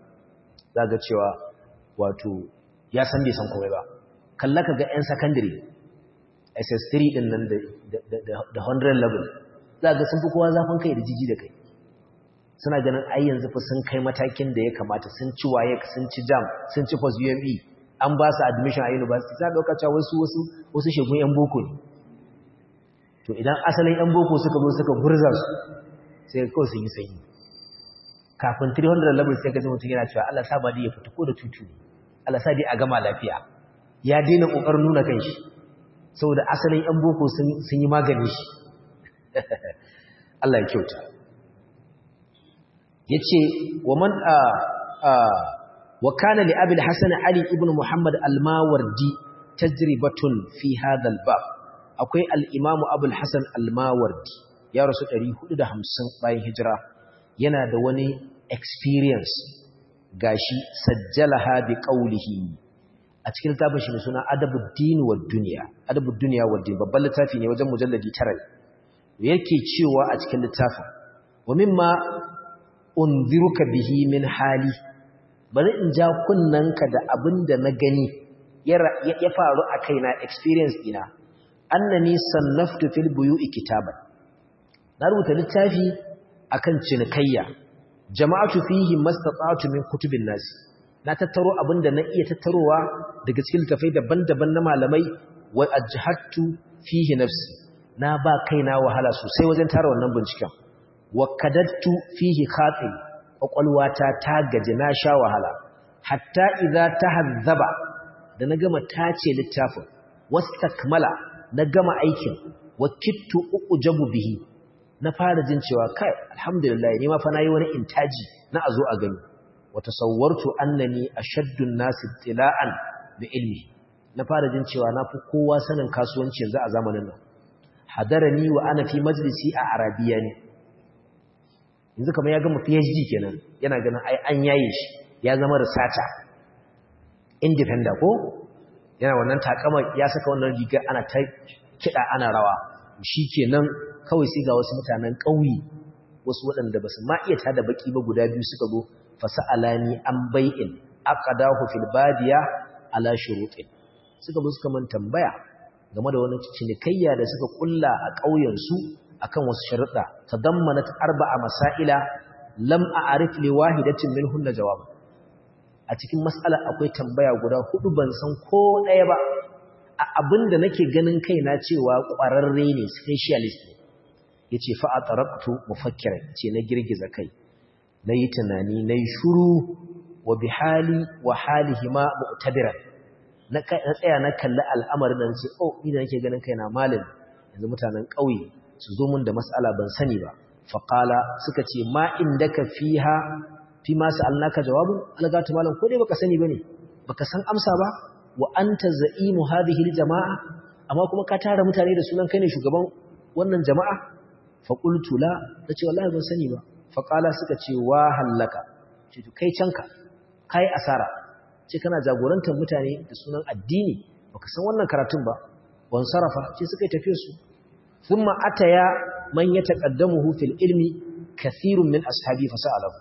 ga cewa wato ya san bai san komai ba kalla ka ga 'yan secondary ss3 din nan da 100 level za ga sun fi kowa zafin kai da jiji da kai suna ganin ai yanzu fa sun kai matakin da ya kamata sun ci waye sun ci jam sun ci post UME an ba su admission a university za dauka cewa wasu wasu wasu shegun yan boko ne to idan asalin yan boko suka zo suka gurza su sai kawai sun yi sanyi kafin 300 level sai ka ji mutum yana cewa Allah sa ba ya fita ko da tutu ne Allah sa dai a gama lafiya ya daina kokarin nuna kanshi saboda asalin yan boko sun sun yi magani shi Allah ya kyauta yace wa man a a wa kana li abi al-hasan ali ibn muhammad al-mawardi tajribatun fi hadha al-bab akwai al-imamu abul hasan al-mawardi ya rasu 450 bayan hijira yana da wani experience gashi sajjalaha bi qawlihi a cikin littafin shi mai suna adabuddin wa dunya adabuddin wa din babban littafi ne wajen mujalladi 9 yake cewa a cikin littafin wa mimma unziruka bihi min hali bari in ja kunnanka da abin da na gani ya faru a kaina experience ina annani sannaftu fil buyu'i kitaban na rubuta littafi akan cinikayya jama'atu fihi mastata'tu min kutubin nas na tattaro abinda na iya tattarowa daga cikin littafai daban-daban na malamai wa ajhattu fihi nafsi na ba kaina wahala sosai wajen tara wannan binciken wa kadattu fihi khatim kwakwalwata ta gaji na sha wahala hatta idza tahazzaba da na gama tace littafin wastakmala na gama aikin wa kittu ujabu bihi na fara jin cewa kai alhamdulillah ni ma fa nayi wani intaji na azo a gani wa tasawwartu annani ashaddu an-nas tila'an bi ilmi na fara jin cewa na fi kowa sanin kasuwanci yanzu a zamanin nan hadarani wa ana fi majlisi a arabiya ne yanzu kamar ya gama PhD kenan yana ganin ai an yaye shi ya zama researcher independent ko yana wannan takama ya saka wannan riga ana ta kida ana rawa shikenan kawai sai ga wasu mutanen ƙauye wasu waɗanda basu ma iya tada baki ba guda biyu suka zo fasalani an bai'in aqadahu fil badiya ala shurutin suka zo suka man tambaya game da wani cinikayya da suka kulla a ƙauyen su akan wasu sharuɗa tadammanat arba'a masaila lam a'rif li wahidatin minhunna jawab a cikin mas'ala akwai tambaya guda hudu ban san ko ɗaya ba a abinda nake ganin kaina cewa ƙwararre ne specialist ne yace fa ataraktu mufakkiran ce na girgiza kai nayi tunani nayi shuru wa bihali wa halihima mu'tabiran na tsaya na kalli al'amarin nan ce oh ni da nake ganin kaina malam yanzu mutanen ƙauye su zo mun da mas'ala ban sani ba faqala suka ce ma indaka fiha fi ma sa'alnaka jawabun algatu malam ko dai baka sani bane baka san amsa ba wa anta za'imu hadhihi aljamaa amma kuma ka tara mutane da sunan kai ne shugaban wannan jama'a fa qultu la tace wallahi ban sani ba fa qala suka ce wa hallaka ce to kai canka kai asara ce kana jagorantar mutane da sunan addini baka san wannan karatun ba wan sarafa ce suka yi tafiye su thumma ataya man yataqaddamuhu fil ilmi kathirun min ashabi fasa'alahu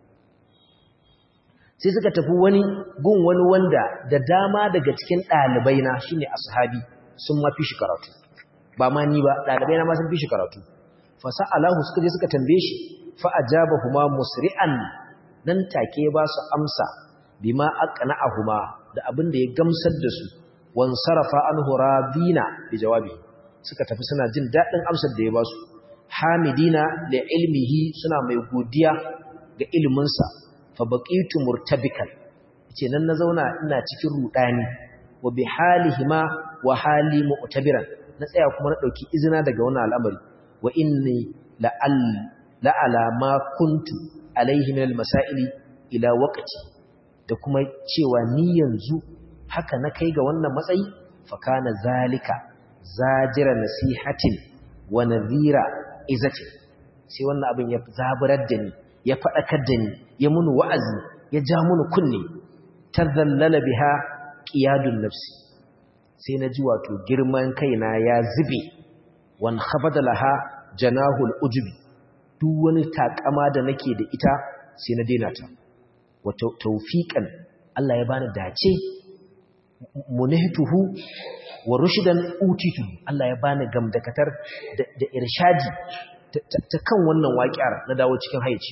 sai suka tafi wani gun wani wanda da dama daga cikin ɗalibai na shine ashabi sun ma fi shi karatu ba ma ni ba ɗalibai na ma sun fi shi karatu fasa'alahu suka je suka tambaye shi fa ajabahuma musri'an nan take ba su amsa bima aqna'ahuma da abin da ya gamsar da su wan sarafa anhu radina bi jawabi suka tafi suna jin dadin amsar da ya ba su hamidina li ilmihi suna mai godiya ga ilimin sa fa baqitu murtabikan yace nan na zauna ina cikin rudani wa bi halihima wa hali mu'tabiran na tsaya kuma na dauki izina daga wannan al'amari wa inni la'al la'ala ma kuntu alaihi min al-masaili ila waqti da kuma cewa ni yanzu haka na kai ga wannan matsayi fa kana zalika zajira nasihatin wa nadhira izati sai wannan abin ya zaburar da ni ya fadakar da ni ya mun wa'azi ya ja mun kunne tazallala biha qiyadun nafsi sai na ji wato girman kaina ya zube wan khabada laha janahul ujubi duk wani takama da nake da ita sai na daina ta wa tawfiqan Allah ya bani dace munihtuhu wa rushdan utitu Allah ya bani gamdakatar da irshadi ta kan wannan waƙiyar na dawo cikin haici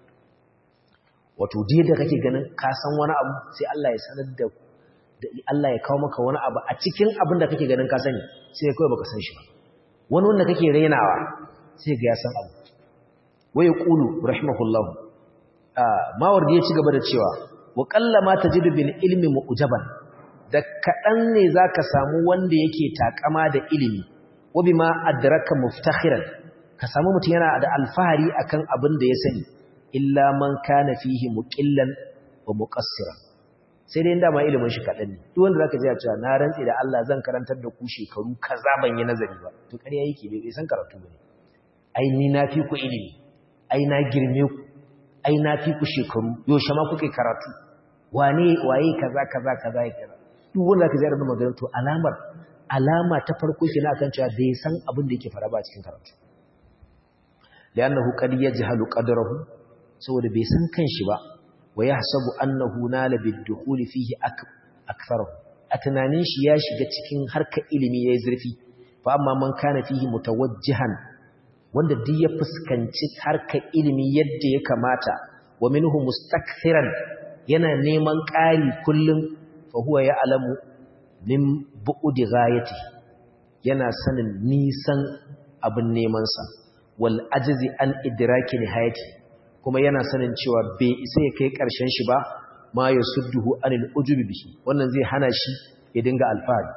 wato dai da kake ganin ka san wani abu sai Allah ya sanar da Allah ya kawo maka wani abu a cikin abin da kake ganin ka sani sai kawai baka san shi ba wani wanda kake rainawa sai ga ya san abu waya qulu rahimahullahu mawardi ya ci gaba da cewa wa qallama tajidu bil ilmi mu'jaban da kadan ne zaka samu wanda yake takama da ilimi wa bima adraka muftakhiran ka samu mutum yana da alfahari akan abin da ya sani illa man kana fihi muqillan wa muqassiran sai dai inda ma ilimin shi kadan ne duk wanda zaka ji ya cewa na rantsi da Allah zan karantar da ku shekaru kaza ban yi nazari ba to ƙarya yake bai san karatu bane ai ni na fi ku ilimi ai na girme ku ai na fi ku shekaru yaushe ma kuke karatu wane waye kaza kaza kaza ya kaza duk wanda ka zai magana to alamar alama ta farko kina kan cewa bai san abin da yake fara ba cikin karatu li'annahu qad yajhalu qadrahu saboda bai san kanshi ba wa yahsabu annahu nala bid-dukhuli fihi aktharahu a tunanin shi ya shiga cikin harkar ilimi yayin zurfi fa amma man kana fihi mutawajjihan wanda duk ya fuskanci harkar ilimi yadda ya kamata wa minhu mustakthiran yana neman ƙari kullum fa huwa ya'lamu min bu'di ghayati yana sanin nisan abin neman sa wal ajzi an idraki nihayati kuma yana sanin cewa bai isa ya kai ƙarshen shi ba ma yasudduhu anil ujubi bihi wannan zai hana shi ya dinga alfahari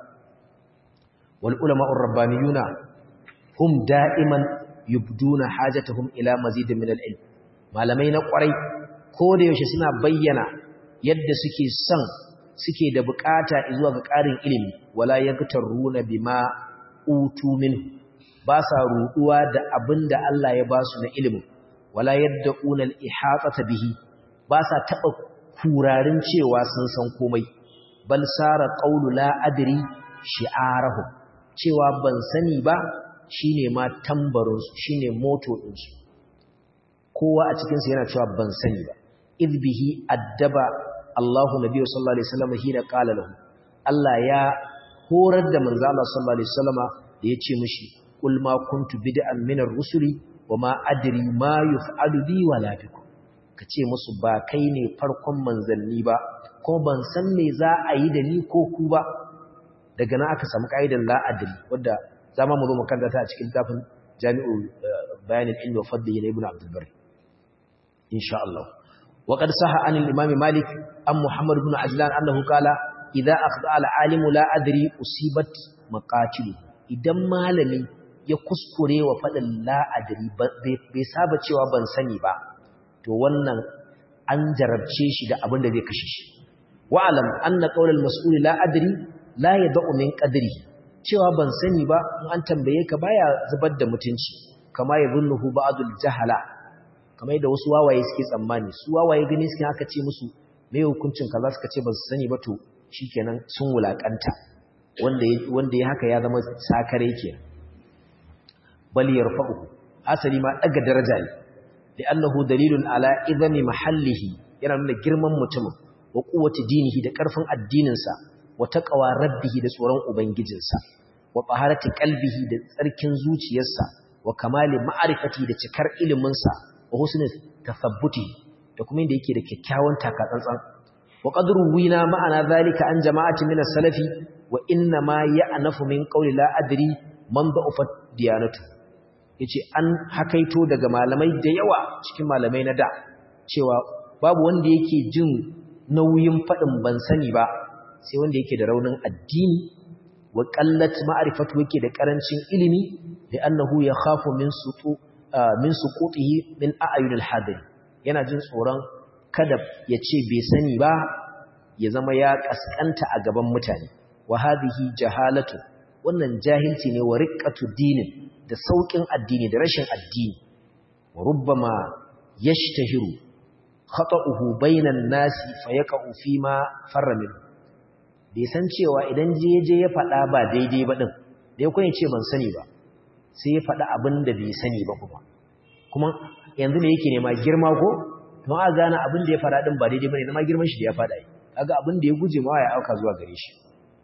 wal ulama'ur rabbaniyuna hum da'iman yubduna hajatahum ila mazidin min al-ilm malamai na kwarai ko da yaushe suna bayyana yadda suke son suke da bukata zuwa ga ƙarin ilimi wala yaktaruna bima utu min ba sa ruduwa da abinda Allah ya ba su na ilimi wala yad'una al-ihatata bihi ba sa taba kurarin cewa sun san komai bal sara qawlu la adri shi'arahu cewa ban sani ba shine ma tambarin su shine moto din su kowa a cikin su yana cewa ban sani ba idh bihi addaba Allahu nabiyyu sallallahu alaihi wasallam hina qala lahu Allah ya horar da manzo Allah sallallahu alaihi wasallama da yace mishi kul ma kuntu bid'an min ar-rusuli wama adri ma yuf'alu bi wala bikum kace musu ba kai ne farkon manzanni ba ko ban san me za a yi da ni ko ku ba daga nan aka samu kaidan la adri wanda zama mu zo mu kanta a cikin tafin Jami'u Bayanin Ilmi wa Fadli na Ibn Abdul Barr insha Allah وقد صح عن الإمام مالك أم محمد بن عجلان أنه قال إذا أخطأ العالم لا أدري أصيبت مقاتله idan malami ya kuskure wa faɗin la'adari bai saba cewa ban sani ba to wannan an jarabce shi da abin da zai kashe shi wa'alam anna qaulal mas'ul la'adari la yad'u min qadri cewa ban sani ba in an tambaye ka baya zubar da mutunci kama yadhunnuhu ba'dul jahala kamar yadda wasu wawaye suke tsammani su wawaye gani suke aka ce musu mai hukuncin kaza suka ce ba su sani ba to shikenan sun wulakanta wanda wanda ya haka ya zama sakare kenan bal yarfa'u asali ma daga daraja ne li'annahu dalilun ala idami mahallihi yana nuna girman mutumin wa quwwati dinihi da karfin addinin sa wa taqwa rabbihi da tsoron ubangijinsa wa taharati qalbihi da tsarkin zuciyarsa wa kamali ma'rifati da cikar ilimin sa wa husni tasabbuti da kuma inda yake da kyakkyawan takatsantsan wa qadru wina ma'ana zalika an jama'ati min as-salafi wa inna ma ya'nafu min qawli la adri man da'ufa diyanatu yace an hakaito daga malamai da yawa cikin malamai na da cewa babu wanda yake jin nauyin fadin ban sani ba sai wanda yake da raunin addini wa qallat ma'rifatu yake da karancin ilimi da annahu yakhafu min sutu min suqutihi min a'yunil hadir yana jin tsoron kada ya ce bai sani ba ya zama ya kaskanta a gaban mutane wa hadhihi jahalatu wannan jahilci ne wa riqqatu dinin da saukin addini da rashin addini wa rubbama yashtahiru khata'uhu bainan nasi fayaqa'u fima farra min bai san cewa idan je je ya faɗa ba daidai ba din da ya kun ce ban sani ba sai ya faɗa abin da bai sani ba kuma kuma yanzu ne yake nema girma ko don a gane abin da ya faɗa din ba daidai bane zama girman shi da ya faɗa yi kaga abin da ya guje ma ya auka zuwa gare shi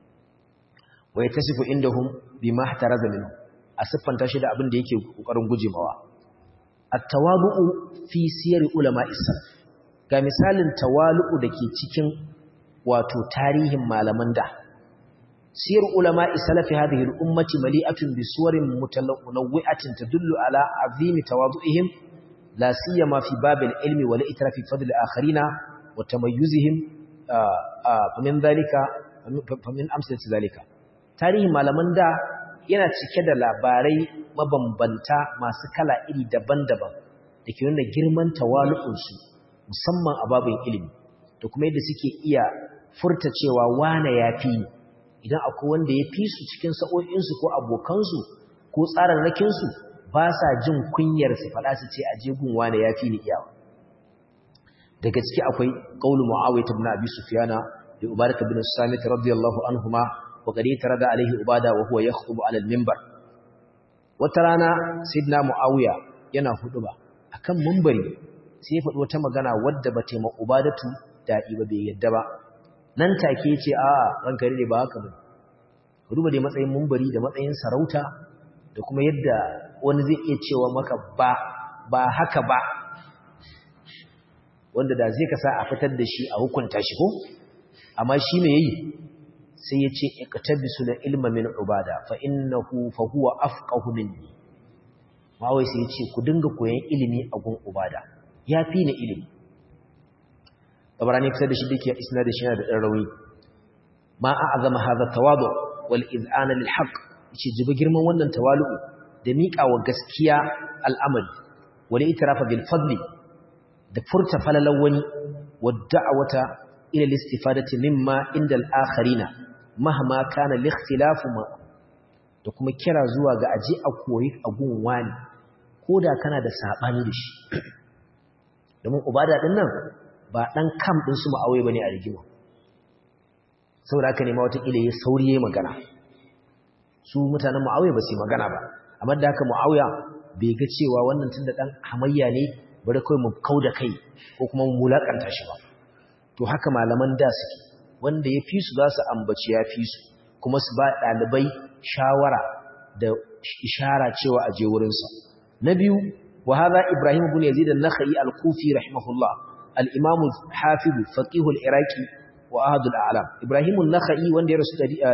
wa yatasifu indahum bima ihtaraza minhu a siffanta shi da abin da yake kokarin guje mawa at-tawadu'u fi siyar ulama salaf ga misalin tawalu'u dake cikin wato tarihin malaman da siyar ulama salafi hadhihi al-ummati mali'atun bi suwarin mutanawwi'atin tadullu ala azimi tawadu'ihim la siyama fi babil ilmi wal itrafi fadl akharina wa tamayyuzihim famin dhalika famin amsalati dhalika tarihin malaman da yana cike da labarai mabambanta masu kala iri daban-daban da ke nuna girman tawalu'unsu musamman a babin ilimi da kuma yadda suke iya furta cewa wane ya fi idan akwai wanda ya fi su cikin sa'o'insu ko abokansu ko tsararrakinsu ba sa jin kunyar su faɗa su ce a jegun wane ya fi ni iyawa daga ciki akwai ƙaunin mu'awai ta bin abi sufiyana da ubaraka bin samit radiyallahu anhuma wa gari tare da alaihi ubada wa huwa ya khutubu alal mimbar wata rana sayyidina mu'awiya yana hudu ba akan mumbari sai ya faɗi wata magana wadda ba taima ubadatu daɗi ba bai yadda ba nan take ce a ranka ne ba haka ba duba dai matsayin mumbari da matsayin sarauta da kuma yadda wani zai iya cewa maka ba ba haka ba wanda da zai kasa a fitar da shi a hukunta shi ko amma shi me yayi sai ya ce iqtabisu la ilma min ubada fa innahu fa huwa afqahu minni mawai sai ya ce ku dinga koyan ilimi a gun ubada yafi ni ilimi tabarani kusa da shi dake isna da shi da dan rawi ma a'zama hadha tawadu wal iz'ana lil haqq yace jibi girman wannan tawalu da miƙa wa gaskiya al'amari wal itirafa bil fadli da furta falalan wani wa da'awata ila al-istifadati mimma inda al-akharina mahma kana al-ikhtilafu ma da kuma kira zuwa ga aji a koyi agun wani koda kana da sabani da shi domin ubada din nan ba dan kam din su ma'awai bane a rigima saboda haka ne ma wata kila ya sauriye magana su mutanen mu'awiya ba su yi magana ba amma da haka mu'awiya bai ga cewa wannan tunda dan hamayya ne bari kawai mu kauda kai ko kuma mu mulakanta shi ba to haka malaman da suke wanda ya fi su za su ambaci ya fi su kuma su ba ɗalibai shawara da ishara cewa a je wurinsa na biyu wa hadha ibrahim ibn yazid an-nakhai al-kufi rahimahullah al-imam hafiz faqih al-iraqi wa ahad al-a'lam ibrahim an-nakhai wanda ya rasu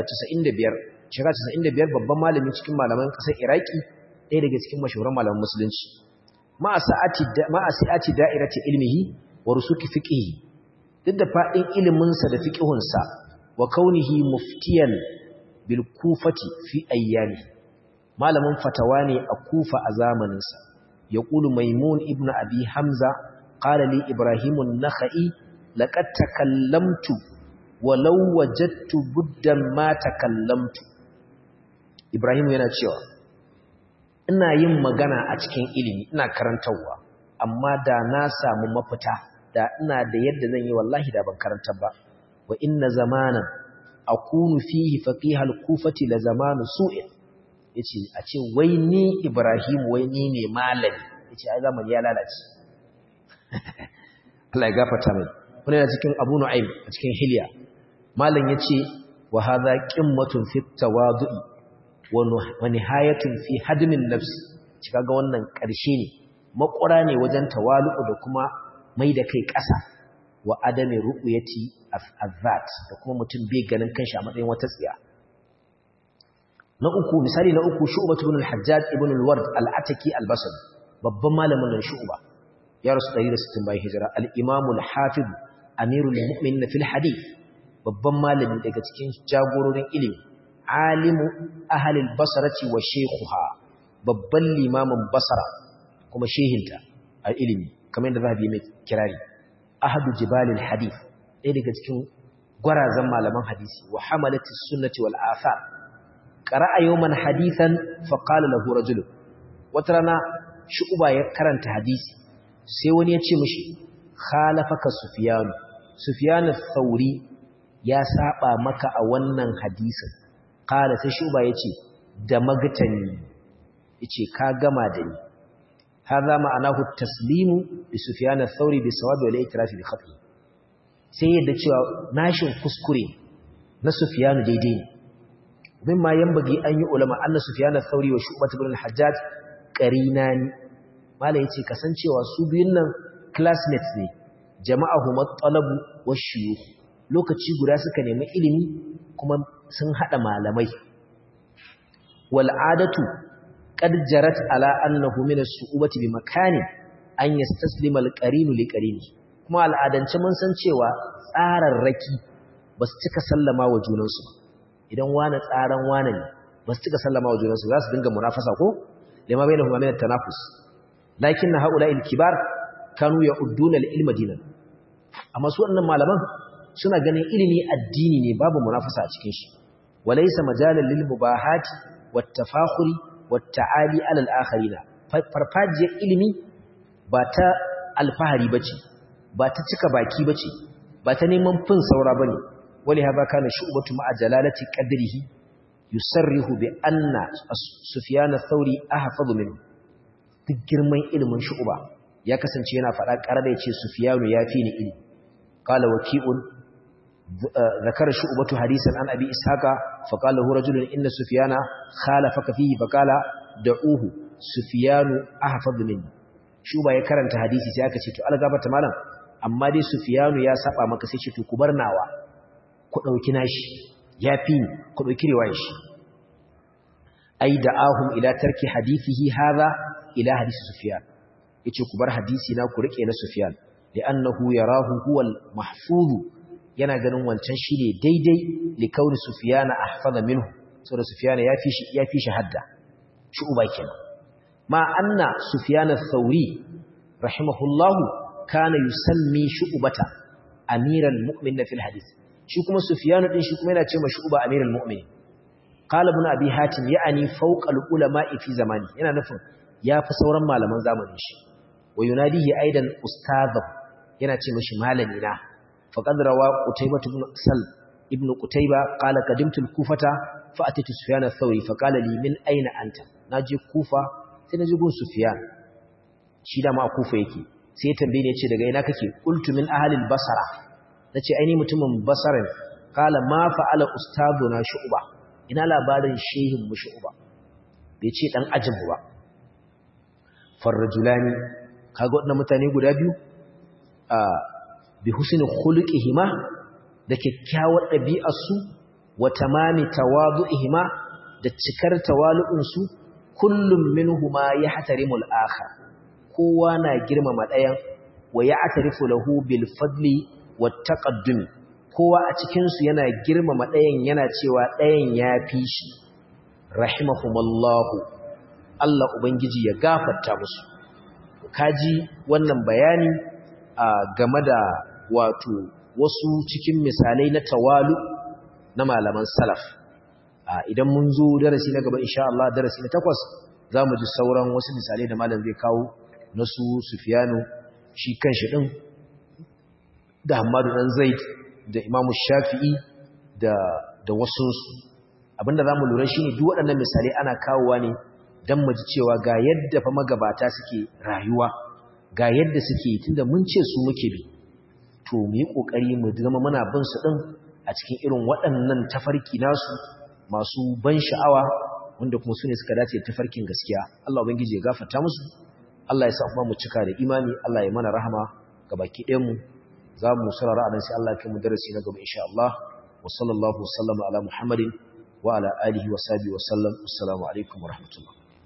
95 shekara 95 babban malami cikin malaman kasar iraki ɗaya daga cikin mashahuran malaman musulunci ma sa'ati da'irati ilmihi wa rusuki fiqhihi duk da fadin iliminsa da fiqhunsa wa kaunihi muftiyan bil kufati fi ayyami malamin fatawa ne a kufa a zamaninsa yaqulu maimun ibnu abi hamza qala li ibrahim an-nakhai laqad takallamtu walau wajadtu buddan ma takallamtu ibrahim yana cewa ina yin magana a cikin ilimi ina karantarwa amma da na samu mafita da ina da yadda zan yi wallahi da ban karantar ba wa inna zamanan akunu fihi faqihal kufati la zamanu su'in yace a ce wai ni Ibrahim wai ni ne malami yace ai zamani ya lalace Allah ya gafarta mai wannan yana cikin Abu Nu'aym a cikin Hilya malam yace wa hadha qimmatun fit tawadu'i wa nihayatun fi hadmin nafs cika ga wannan ƙarshe ne makura ne wajen tawalu'u da kuma mai da kai ƙasa wa adami ru'yati azzat da kuma mutum bai ganin kanshi a matsayin wata tsiya na uku misali na uku shu'bah ibn al-hajjaj ibn al-ward al-ataki al-basri babban malamin nan shu'ba ya rasu 160 bayan hijira al-imam al-hafiz amirul mu'minin fil hadith babban malami daga cikin jagororin ilimi alimu ahalil basarati wa shekuha babban limamin basara kuma shehinta a ilimi kamar yadda zahabi mai kirari ahadu jibalil hadith ɗaya daga cikin gwarazan malaman hadisi wa hamalatis sunnati wal athar qara'a yawman hadithan fa qala lahu rajul wata rana shu'ba ya karanta hadisi sai wani ya ce mishi khalafaka sufyan sufyan ath-thauri ya saba maka a wannan hadisin kala sai shuba yace da magtani yace ka gama da ni hadha ma'anahu taslimu bi sufyan ath-thawri bi sawabi wal i'tiraf bi khati sai yadda cewa nashin kuskure na sufyan daidai ne mimma yanbaghi an yi ulama anna sufyan ath-thawri wa shu'bah ibn al-hajjaj qarinani mala yace kasancewa su biyun nan classmates ne jama'ahum at-talabu wash-shuyukh lokaci guda suka nemi ilimi kuma sun haɗa malamai wal'adatu qad jarat ala annahu min as-su'ubati bi makani an yastaslima al-qarinu li qarini kuma al'adance mun san cewa tsararraki ba su cika sallama wa junansu idan wani tsaran wani ne ba su cika sallama wa junansu za su dinga munafasa ko lima bainahum min at-tanafus lakinna haula'il kibar kanu ya'udduna al-ilma dinan amma su wannan malaman suna ganin ilimi addini ne babu munafasa a cikin shi walaysa majalan lil mubahati wat tafakhuri wat ta'ali ala al akharina farfajiyar ilimi ba ta alfahari bace ba ta cika baki bace ba ta neman fin saura bane wali haba kana shu'batu ma'a jalalati qadrihi yusarrihu bi anna sufyan ath-thawri ahfazu minhu duk girman ilimin shu'ba ya kasance yana faɗa ƙarar ya ce sufiyanu ya fi ni ilimi qala waqi'un ذكر شعبة حديثا عن أبي إسحاق فقال له رجل إن سفيان خالفك فيه فقال دعوه سفيان أحفظ مني شعبة يكرن حديثي سيأكا شيء ألقى بتمالا أما دي سفيان يا سبع مكسي شيء كبرناوا كنو كناش يابين كنو كريواش أي دعاهم إلى ترك حديثه هذا إلى حديث سفيان yace ku bar hadisi na ku rike na Sufyan li'annahu yarahu huwa al-mahfuz yana ganin wancan shine daidai li kauni Sufyan ahfaza minhu saboda Sufyan ya fi shi ya fi shi hadda shi uba kenan ma anna Sufyan ath-Thawri rahimahullah kana yusammi shu'bata amiral mu'minin fil hadith shi kuma Sufyan din shi kuma yana cewa shu'ba amiral mu'minin qala ibn abi hatim ya'ani fawqa al-ulama'i fi zamani yana nufin ya fi sauran malaman zamanin shi wa yunadihi aidan ustadha yana ce mishi malami na faqad rawa qutaybah ibn sal ibn qutayba qala qadimtu al-kufata fa atitu sufyan ath-thawri fa qala li min ayna anta naje kufa sai naje gun sufyan shi da ma kufa yake sai ya tambaye ni yace daga ina kake qultu min ahli al-basra nace ai ni mutumin basra ne qala ma fa'ala ustaduna shu'ba ina labarin shehin mu shu'ba bai ce dan ajin ba farrajulani kaga waɗannan mutane guda biyu a bi husnul khuluqihima da kyakkyawar ɗabi'arsu wa tamami tawadu'ihima da cikar tawalu'unsu kullum minhuma yahtarimul akhar kowa na girmama ɗayan wa ya'tarifu lahu bil fadli wat taqaddum kowa a cikin su yana girmama ɗayan yana cewa ɗayan ya fi shi rahimahumallahu Allah ubangiji ya gafarta musu kaji wannan bayani a game da wato wasu cikin misalai na tawalu na malaman salaf idan mun zo darasi na gaba insha Allah darasi na takwas za mu ji sauran wasu misalai da malam zai kawo na su Sufyanu shi kanshi din da Hamadu dan Zaid da Imam Shafi'i da da wasu abinda zamu lura shine duk waɗannan misalai ana kawowa ne dan mu ji cewa ga yadda fa magabata suke rayuwa ga yadda suke tunda mun ce su muke bi to mu yi kokari mu zama muna bin su din a cikin irin waɗannan tafarki nasu masu ban sha'awa wanda kuma su ne suka dace tafarkin gaskiya Allah ubangiji ya gafarta musu Allah ya sa kuma mu cika da imani Allah ya mana rahama ga baki ɗayan mu za mu sarara anan sai Allah ya kai mu darasi na gaba insha Allah wa sallallahu wasallama ala muhammadin wa ala alihi wa sahbihi wa sallam assalamu alaikum wa rahmatullah